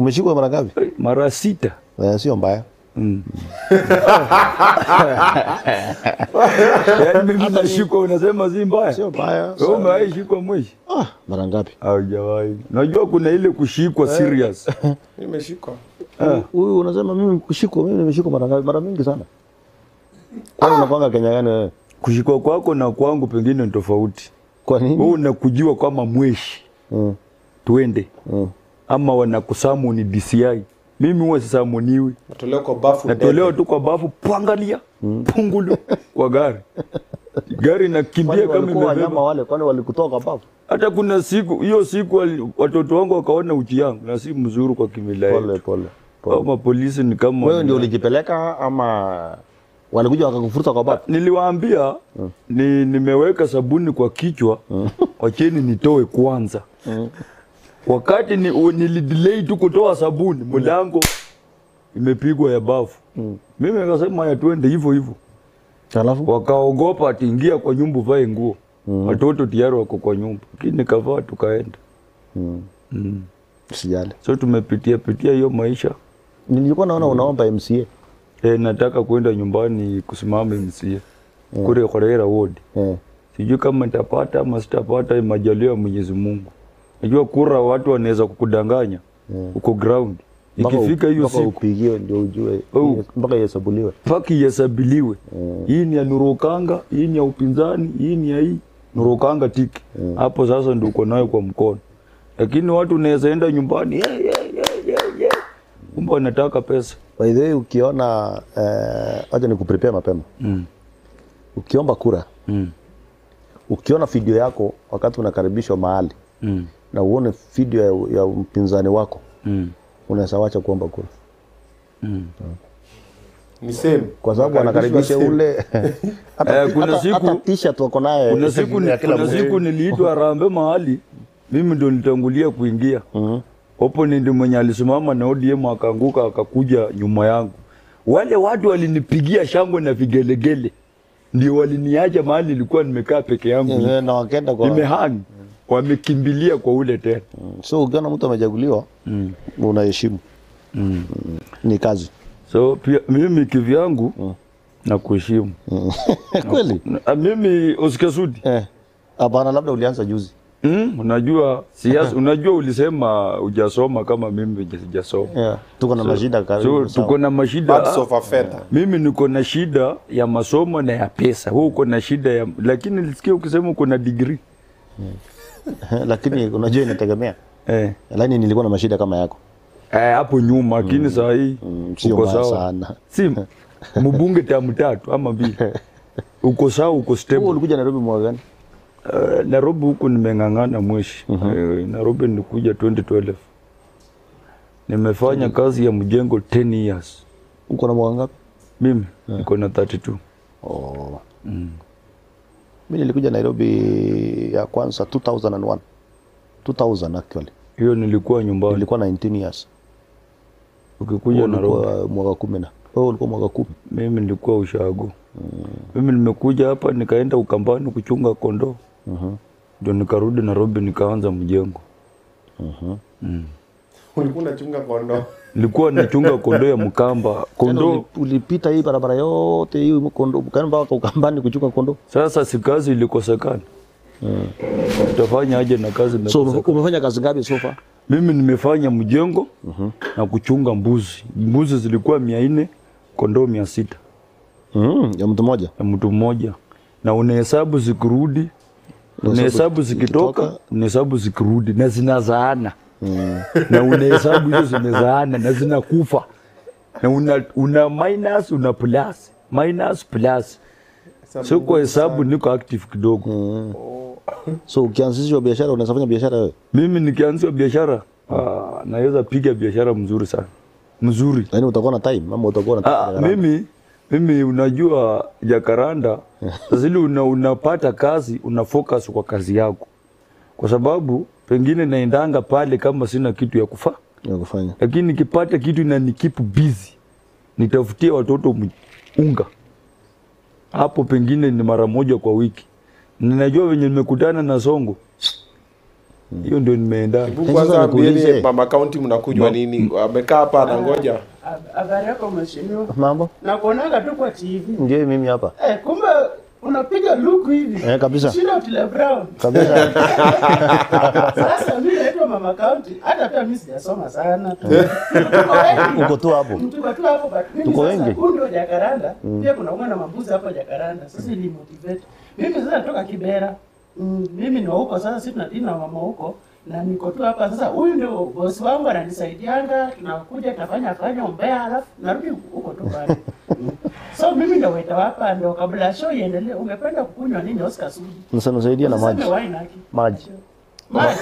Umeshikwa mara ngapi? Eh, mara sita Eh, sio mbaya. Mm. Yaani mimi nashikwa unasema si mbaya. Sio mbaya. Wewe umewahi shikwa mwishi? Ah, mara ngapi? Haujawahi. Najua kuna ile kushikwa serious. Nimeshikwa. Huyu unasema mimi kushikwa, mimi nimeshikwa mara ngapi? Mara mingi sana. Kwani unakwanga Kenya gani wewe? Kushikwa kwako na kwangu pengine ni tofauti. Kwa Wewe nini? unakujiwa kama mweshi Mm. twende, Mm. ama wanakusamu ni DCI. Mimi huwa sisamuniwi, Natolewa kwa bafu. natolewa tu kwa bafu, pangalia pungulu kwa gari, gari nakimbia Kwani kama walikuwa wanyama imebeba. wale, kwani walikutoka babu? Hata kuna siku hiyo siku wali- watoto wangu wakaona uchi yangu na si mzuri kwa kimila Pole yetu. pole. pole. Kama polisi ni kama Wewe ndio ulijipeleka ama walikuja wakakufuruta kwa babu? Niliwaambia ni, nimeweka sabuni kwa kichwa, wacheni nitoe kwanza. Wakati ni, u- nilidelay tu kutoa sabuni, mlango imepigwa ya bafu. Mimi nikasema ya twende hivyo hivyo, Alafu wakaogopa ati ingia kwa nyumba uvae nguo, watoto tayari wako kwa nyumba, lakini nikavaa tukaenda. Mm. sijali. So tumepitia pitia hiyo maisha. Nilikuwa naona unaomba MCA. E, nataka kwenda nyumbani kusimama MCA kule Kholera ward. Eh. sijui kama nitapata ama sitapata, majaliwa ya Mwenyezi Mungu. Najua kura watu wanaweza kukudanganya uko ground, Mpaka ikifika u- hiyo mpaka siku upigiwe ndio ujue Oh. mpaka ihesabuliwe. mpaka ihesabiliwe, hii ni ya Nurukanga, hii ni ya upinzani, hii ni ya hii Nurukanga tiki hapo. Sasa ndio uko nayo kwa mkono, lakini watu unaweza enda nyumbani yeah, yeah, yeah, yeah, yeah. kumbe wanataka pesa By the way, ukiona eh, wacha nikuprepare mapema. mm. Ukiomba kura, Mm. ukiona video yako wakati unakaribishwa mahali Mm. na uone video ya, ya mpinzani wako, Mm. unaweza wacha kuomba kura Mm. Ni same. kwa sababu Wakaribishwa anakaribisha same. ule hata, Eh, kuna hata, siku- hata t-shirt wako naye Kuna siku, ya kila kuna mtu. siku niliitwa Harambee mahali, mimi ndo nilitangulia kuingia Mhm. opponent mwenye alisimama na ODM akaanguka akakuja nyuma yangu. Wale watu walinipigia shangwe na vigelegele, ndio waliniacha mahali nilikuwa nimekaa peke yangu Eh, na wakaenda kwa nimehang, wamekimbilia kwa ule tena. so ukiona mtu amechaguliwa Mm. unaheshimu Mm. ni kazi So pia mimi kivyangu na kuheshimu kweli Na- mimi usikasudi eh hapana labda ulianza juzi mm, unajua siasa, unajua ulisema hujasoma kama mimi sijasoma yeah. tuko na mashida so karibu tuko na mashida Birds of a feather. mimi niko na shida ya masomo na ya pesa, wewe uko na shida ya lakini nilisikia ukisema uko na degree lakini unajua inategemea eh, lakini nilikuwa na mashida kama yako eh, hapo nyuma, lakini saa hii Mm, sio uko mbaya sawa, sana si mbunge tamu tatu ama mbili, uko sawa, uko Wewe stable. ulikuja Nairobi mwaka gani Uh, Nairobi huku nimeng'ang'ana mweshi Eh, Nairobi nilikuja 2012 nimefanya kazi ya mjengo 10 years. uko na mwaka ngapi Mimi niko na 32 oh. mi nilikuja Nairobi ya kwanza 2001 2000 actually hiyo nilikuwa nyumbani. nilikuwa 19 years Ukikuja Wewe Nairobi ulikuwa mwaka kumi na wewe ulikuwa mwaka kumi mimi nilikuwa ushago. Mimi nimekuja hapa nikaenda Ukambani kuchunga kondoo ndio nikarudi Nairobi nikaanza mjengo. Ulikuwa unachunga kondoo. Nilikuwa nachunga kondoo ya Mkamba, Yaani kondoo uli- ulipita hii barabara yote hii kondo ukaenda mpaka Ukambani kuchunga kondo sasa, si kazi ilikosekana. Utafanya aje na kazi so imekosekana? ume- umefanya kazi ngapi so far Mimi nimefanya mjengo na kuchunga mbuzi. Mbuzi zilikuwa mia nne, kondoo mia sita mm, ya mtu mmoja ya mtu mmoja, na unahesabu zikirudi, unahesabu zikitoka, zikitoka. unahesabu zikirudi na zinazaana na unahesabu hizo zimezaana na zinakufa na una, una minus una plus minus plus, so kwa hesabu niko active kidogo. so ukianzishwa biashara unaweza fanya biashara wewe Mimi nikianzia biashara ah, naweza piga biashara mzuri sana mzuri. lakini utakuwa na time ama utakuwa na Ah, mimi mimi unajua Jakaranda zile una, unapata kazi una focus kwa kazi yako, kwa sababu pengine naendanga pale kama sina kitu ya kufaa, ya kufanya lakini nikipata kitu na nikipu busy, nitafutie watoto m- unga hapo, pengine ni mara moja kwa wiki. Ninajua venye nimekutana na Songo hiyo ndio nimeenda Hebu Sasa kwanza nikuulize. ambieni mama kaunti mnakunywa nini? Amekaa hapa anangoja. Habari yako mheshimiwa, Mambo nakuonaga tu kwa TV. ndio mimi hapa Eh, kumbe unapiga luku hivi Eh, kabisa. Shinda Otile Brown. kabisa. Sasa mimi naitwa mama county, hata pia mimi sijasoma sana. Tuko wengi. Uko tu hapo. Tuko tu hapo but mimi Tuko sasa wengi. huu ndio Jakaranda. Pia kuna mwana mambuzi hapo Jakaranda. Sasa ili motivate. Mimi sasa natoka Kibera. Mm, mimi ni wa huko sasa sisi tunadili na mama huko na niko tu hapa sasa. Huyu ndio bosi wangu ananisaidianga, tunakuja tunafanya fanya umbea alafu narudi huko tu bado. Mm. So mimi ndio waita hapa ndio kabla show iendelee. Ungependa kukunywa nini Oscar Sudi? Msanisaidia na maji. Usiseme wine haki. Maji. Maji.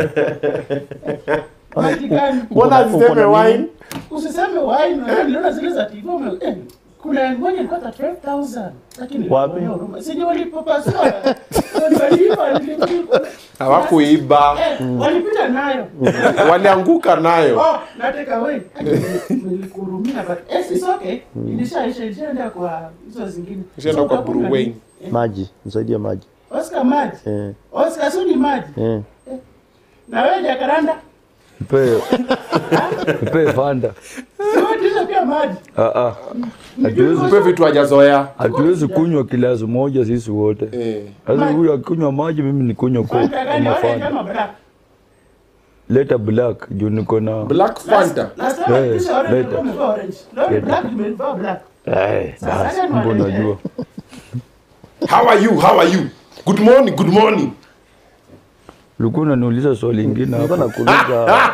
Maji gani? Mbona Uko na- uko asiseme na nini? wine? Usiseme wine, unajua niliona zile za TV ume eh, kuna ngoja ilikuwa 12000 lakini Wapi? nilikuwa huruma. Si ndio walipopasua? Ndio waliiba nilikuwa. Hawakuiba. Eh, walipita nayo. Walianguka nayo. Oh, nataka wewe. Nilikuhurumia but yes, it's okay. Ilishaisha ilishaenda kwa hizo zingine. Ishaenda So kwa utakunywa Bruwayne. nini? Eh, Maji. Nisaidie maji. Oscar maji. Eh. Oscar Sudi maji. Eh. Na wewe Jakaranda? mpe mpe fanda Sio hizo pia maji. Ah, ah. hatuwezi Mpe vitu hajazoea. hatuwezi kunywa kilasi moja sisi wote Eh. sasa huyu akunywa maji mimi nikunywa coke Fanta gani ama wewe fanta kama black? leta black juu niko na Black Fanta. Last time Eh, kisha orange later. ilikuwa imevaa orange. Leo ni black imevaa black. Eh, Sasa basi acha mbona niwaletee. unajua How are you? How are you? Good morning, good morning. ulikuwa unaniuliza swali ingine Nilikuwa hapa nakuuliza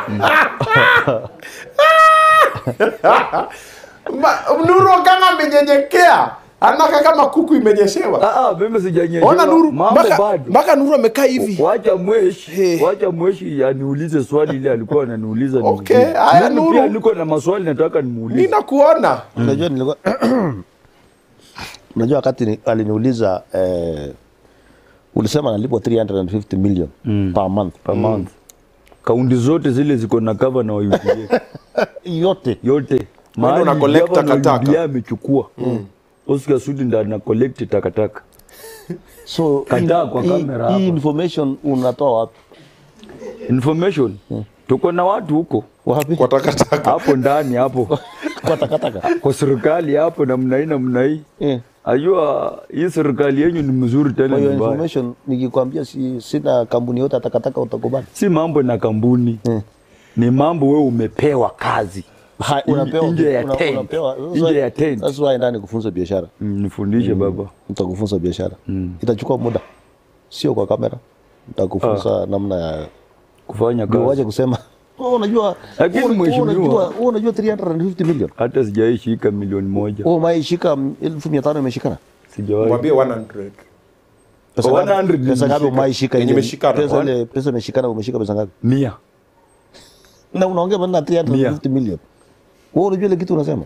Ma- Nuru kama amenyenyekea. Anaka kama kuku imenyeshewa. ah ah mimi sijanyesha Ona Nuru, mambo mpaka bado mpaka Nuru amekaa hivi. wacha mweshi Hey. wacha mweshi aniulize swali ile alikuwa ananiuliza Okay, niulize. haya, Mimi Nuru. pia niko na maswali nataka nimuulize Ninakuona. unajua nilikuwa unajua wakati ni- aliniuliza eh, ulisema analipwa 350 million per month per month kaunti zote zile ziko na cover na wa UDA yote yote Wewe una collect gavana wa takataka. UDA amechukua Oscar Sudi ndo ana collect takataka so Kataa hii- kwa hii- kamera hapa. hii information unatoa wapi information tuko na watu huko wapi Kwa takataka. hapo ndani hapo kwa takataka kwa serikali hapo namna hii namna hii eh. ajua hii serikali yenyu ni mzuri tena kwa ni hiyo mbaya information nikikwambia si, sina kampuni yote ya takataka utakubali si mambo na kampuni Mm. ni mambo wewe umepewa kazi Ha, Nje- unapewa nje ya una- tent. unapewa Nje ya tent. sasa wewe ndani kufunza biashara Mm, nifundishe baba nitakufunza biashara itachukua muda sio kwa kamera nitakufunza namna ya kufanya ndio waje kazi kusema "Oh, unajua Lakini wewe- wewe mheshimiwa- unajua wewe unajua 350 million hata sijawahi shika milioni moja wewe umaishika elfu mia tano imeshikana sijawahi Mwambie 100. pesa Kwa ngapi 100 pesa ngapi nimeshika. umaishika Yenye ile imeshikana. pesa ile pesa imeshikana umeshika pesa ngapi mia na unaongea bana 350 million wewe unajua ile kitu unasema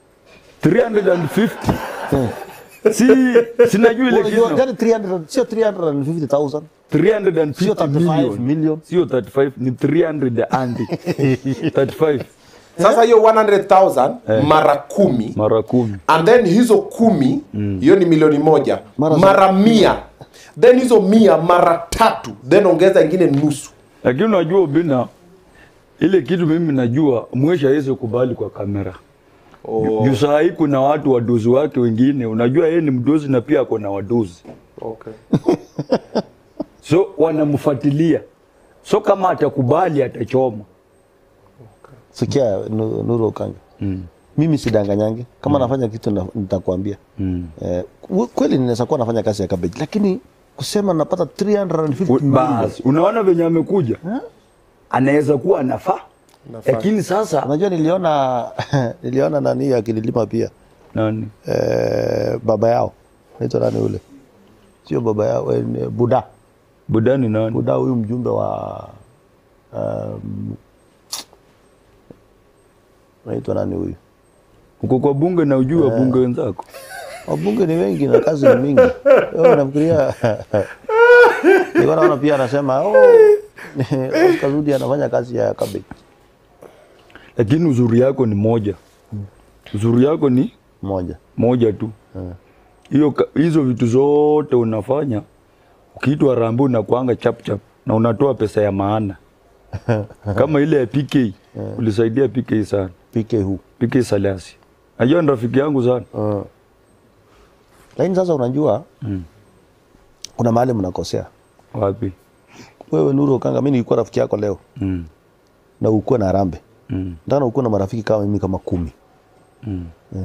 350 si sinajua ile unajua kitu yani 300 sio 350000 350 Sio 35 million million. sio 35 ni 300 and 35 Sasa hiyo 100,000 mara kumi mara kumi and then hizo kumi hiyo ni milioni moja Mara mara, mia then hizo mia mara tatu then ongeza ingine nusu lakini unajua ubina ile kitu mimi najua mweshi hawezi kubali kwa kamera oh, juu saa hii kuna watu wadozi wake wengine unajua yeye ni mdozi na pia ako na wadozi okay. so wanamfuatilia so kama atakubali atachoma sikia Nu- Nuru Okanga mimi sidanganyange kama nafanya kitu na- nitakwambia eh, ku- kweli ninaweza kuwa nafanya kazi ya cabbage lakini kusema napata 350 U- million basi unaona venye amekuja anaweza kuwa anafaa Nafaa. lakini sasa unajua niliona niliona nani akililima pia nani eh, baba yao naitwa nani ule sio baba yao eh, ni buda budani nani buda huyu mjumbe wa um, naitwa nani huyu uko kwa bunge na ujui wa bunge wenzako wabunge ni wengi na kazi ni mingi Wewe nafikiria nilikuwa naona pia anasema oh, Oscar Zudi anafanya kazi ya cabbage lakini uzuri yako ni moja uzuri yako ni moja moja tu hiyo ka- hizo vitu zote unafanya ukiitwa rambu unakwanga chap chap na unatoa pesa ya maana kama ile ya PK ulisaidia PK sana PK hu PK Salasi najua ni rafiki yangu sana uh. Lakini sasa unajua Mm. kuna mahali mnakosea wapi wewe Nuru Okanga, mimi nilikuwa rafiki yako leo mm. na ukuwe na Harambee, Mm. ndana ukuwe na marafiki kama mimi kama kumi Mm.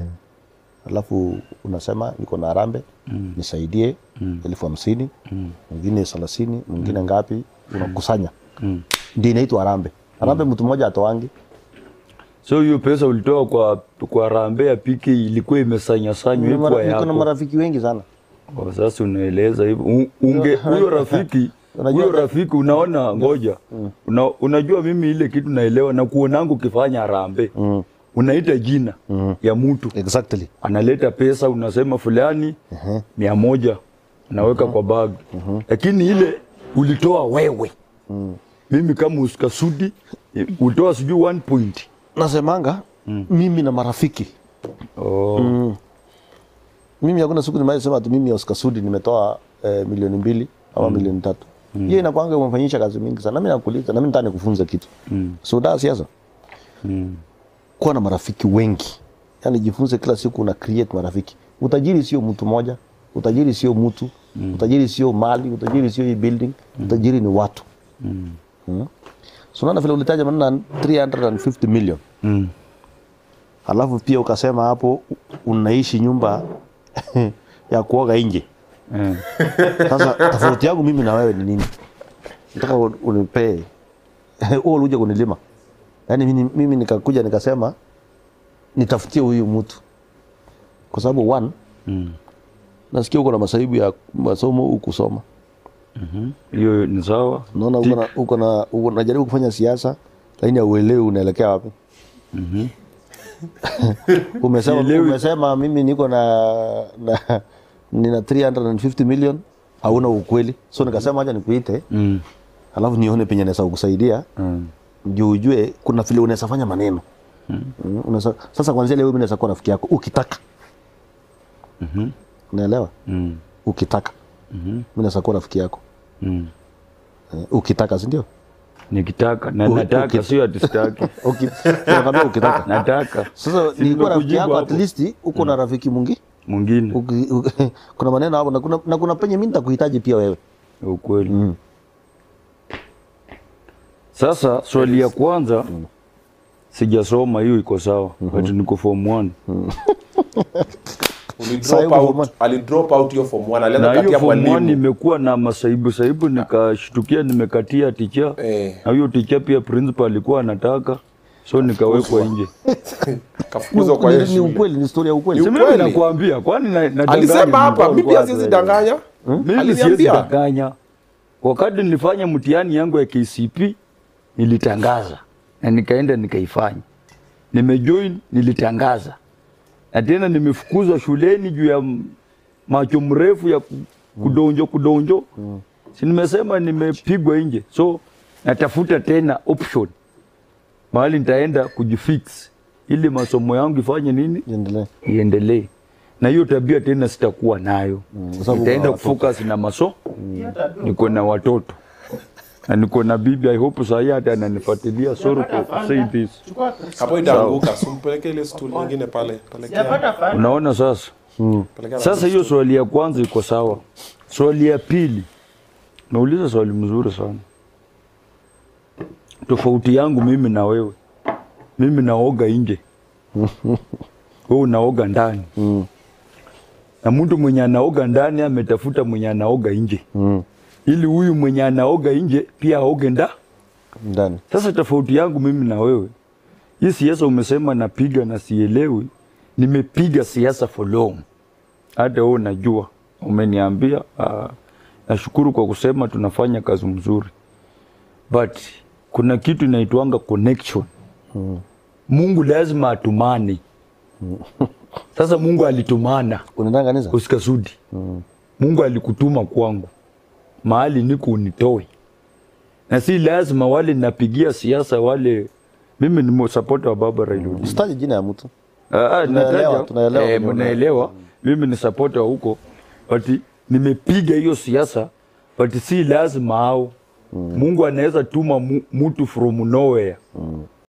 alafu unasema niko na Harambee Mm. nisaidie Mm. elfu hamsini Mm. mwingine thelathini mwingine ngapi, unakusanya Mm. ndio inaitwa Harambee. Harambee mtu mmoja atoangi so hiyo pesa ulitoa kwa kwa rambe ya PK ilikuwa imesanyasanywa Niko ikuwa na- niko na yako marafiki wengi sana Oh, sasa unaeleza hivyo U- unge huyo rafiki Unajua- huyo rafiki unaona ngoja una, unajua mimi ile kitu naelewa na kuonangu ukifanya harambee mm. unaita jina ya mtu exactly analeta pesa unasema fulani mia moja unaweka kwa bag lakini ile ulitoa wewe mimi kama uskasudi utoa sijui one point nasemanga mimi na marafiki oh. mimi hakuna siku nimewahi sema ati mimi ya Oscar Sudi nimetoa eh, milioni mbili ama milioni tatu hiyo inakwanga umefanyisha kazi mingi sana nami nakuuliza nami nataka nikufunze kitu Mm. so daa siasa Mm. kuwa na marafiki wengi yani jifunze kila siku una create marafiki utajiri sio mtu moja utajiri sio mtu utajiri sio mali utajiri sio hii building utajiri ni watu Mm. mm. so unaona vile ulitaja maneno na 350 million Mm. alafu pia ukasema hapo unaishi nyumba ya kuoga nje Eh. Sasa tofauti yangu mimi na wewe ni nini? Nataka u- unipee wewe uluje kunilima. Yaani mimi, mimi nikakuja nikasema nitafutie huyu mtu, kwa sababu one, Mm. nasikia uko na masaibu ya masomo ukusoma, hiyo ni sawa naona uko na uko na uko unajaribu kufanya siasa lakini hauelewi unaelekea wapi. umesema, Sielewi. umesema mimi niko na, na nina 350 million, hauna ukweli, so nikasema acha nikuite mm. alafu nione penye naweza kukusaidia Mm. juu ujue kuna vile unaweza fanya maneno mm. unaweza, sasa kwanzia leo mimi naweza kuwa rafiki yako ukitaka Mhm. unaelewa Mm. ukitaka Mhm. mimi naweza kuwa rafiki yako Mm. eh, ukitaka si ndio nikitaka na U- nataka ukit- sio ati sitaki Uki- nakwambia ukitaka nataka sasa Si nilikuwa rafiki nimekujibu yako at hapo. least uko na rafiki mwingi mwingine Uki- uki- kuna maneno hapo na kuna, na kuna penye mimi nitakuhitaji pia wewe ukweli mm. sasa swali ya kwanza sijasoma hiyo iko sawa but niko form one Sasa Ulidrop hiyo out, form alidrop out hiyo form 1 na alianza hiyo katia form one mwalimu imekuwa na masaibu saibu nikashtukia nimekatia ticha Eh. na huyo ticha pia principal alikuwa anataka so nikawekwa nje kafukuzwa kwa hiyo ni, ni shule. ukweli ni story ya ukweli Ni Si mimi ukweli. nakwambia kwani na- nadanganya alisema hapa mtu? mi pia siwezi danganya Mimi siwezi Aliniambia. danganya. Wakati nilifanya mtihani yangu ya KCP nilitangaza na nikaenda nikaifanya. Nimejoin nilitangaza, na tena nimefukuzwa shuleni juu ya m- macho mrefu ya ku- kudonjo kudonjo. Si nimesema nimepigwa nje, so natafuta tena option mahali nitaenda kujifix ili masomo yangu ifanye nini, endelee iendelee. Na hiyo tabia tena sitakuwa nayo kwa sababu nitaenda kuna watoto. kufocus na maso Hiyo tabia niko na watoto na niko na bibi i hope sahi hata ananifuatilia sorry for saying this Chukua pesa. hapo itaanguka simpeleke ile stool nyingine pale pelekea Sijapata fani. unaona sasa pelekea na sasa hiyo swali ya kwanza iko sawa swali ya pili nauliza swali mzuri sana tofauti yangu mimi na wewe mimi naoga nje wewe unaoga ndani Mm. na mtu mwenye anaoga ndani ametafuta mwenye anaoga nje Mm. ili huyu mwenye anaoga nje pia aoge nda ndani Sasa tofauti yangu mimi na wewe, hii siasa umesema napiga na sielewi. Nimepiga siasa for long, hata wewe unajua, umeniambia. Uh, nashukuru kwa kusema tunafanya kazi mzuri, but kuna kitu inaitwanga connection. Mungu lazima atumane. Sasa Mungu alitumana unaenda kanisa usikasudi. Mungu alikutuma kwangu mahali niko unitoe, na si lazima wale napigia siasa wale. Mimi ni supporter wa baba Raila Odinga. sitaji jina ya mtu Ah, ah, Tunaelewa, nataja- tunaelewa eh, kwenye mnaelewa. Mimi ni supporter wa huko, but nimepiga hiyo siasa, but si lazima hao Mungu anaweza tuma mu, mtu from nowhere